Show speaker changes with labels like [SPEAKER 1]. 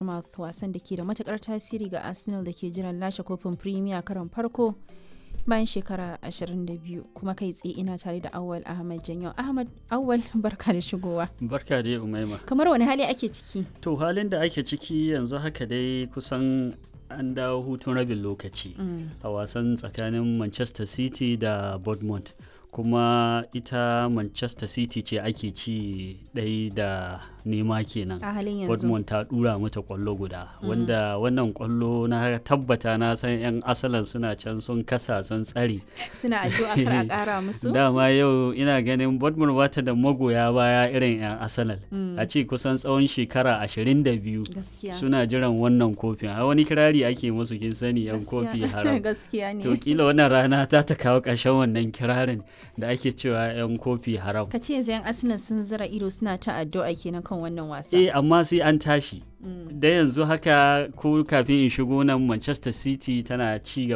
[SPEAKER 1] Bournemouth wasan da ke da matukar tasiri ga Arsenal da ke jiran lashe kofin Premier karon farko bayan shekara 22 kuma kai tsaye ina tare da Awal Ahmad Janyo. Ahmad Awal barka da shigowa.
[SPEAKER 2] Barka dai Umaima.
[SPEAKER 1] Kamar wani hali ake ciki?
[SPEAKER 2] To halin da ake ciki yanzu haka dai kusan an dawo hutun rabin lokaci a wasan tsakanin Manchester City da Bournemouth. kuma ita manchester city ce ake ci ɗai da nema kenan
[SPEAKER 1] a halin yanzu
[SPEAKER 2] Dortmund ta dura mata kwallo guda wanda wannan kwallo na tabbata na san 'yan asalan suna can sun kasa sun tsare
[SPEAKER 1] suna addu'a kar a kara musu
[SPEAKER 2] dama yau ina ganin Dortmund bata da magoya baya irin 'yan asalan a ce kusan tsawon shekara 22
[SPEAKER 1] gaskiya
[SPEAKER 2] suna jiran wannan kofin a wani kirari ake musu kin sani 'yan kofi haram
[SPEAKER 1] gaskiya ne
[SPEAKER 2] to kila wannan rana ta ta kawo ƙarshen wannan kirarin da ake cewa 'yan kofi haram
[SPEAKER 1] ka ce yanzu 'yan arsenal sun zira ido suna ta addu'a kenan kan wannan wasa
[SPEAKER 2] eh amma sai an tashi da yanzu haka ko kafin in shigo nan manchester city tana ci